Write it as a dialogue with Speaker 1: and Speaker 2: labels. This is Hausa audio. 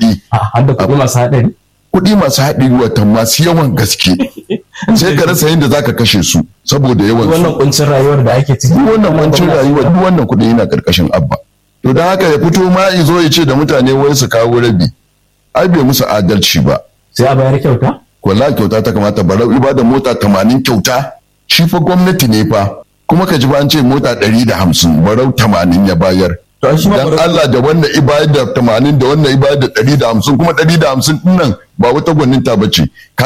Speaker 1: kuɗi
Speaker 2: har da kuɗi masu haɗari
Speaker 1: kuɗi masu haɗari wata masu yawan gaske sai ka rasa yadda zaka kashe su saboda yawan su
Speaker 2: wannan kuncin rayuwar da ake ciki
Speaker 1: duk wannan wancin rayuwa duk wannan kuɗi yana karkashin abba to don haka ya fito ma ya zo ya ce da mutane wai su kawo rabi ai bai musu adalci ba
Speaker 2: sai a bayar kyauta
Speaker 1: wallahi kyauta ta kamata barau ibada mota tamanin kyauta shi fa gwamnati ne fa kuma ka ji ba an ce mota ɗari da hamsin barau tamanin ya bayar
Speaker 2: to shi ma
Speaker 1: dan
Speaker 2: Barau-
Speaker 1: Allah da wannan ibayar da tamanin da wannan ibayar da ɗari da hamsin kuma ɗari da hamsin ɗin nan ba wata gwaninta ba ce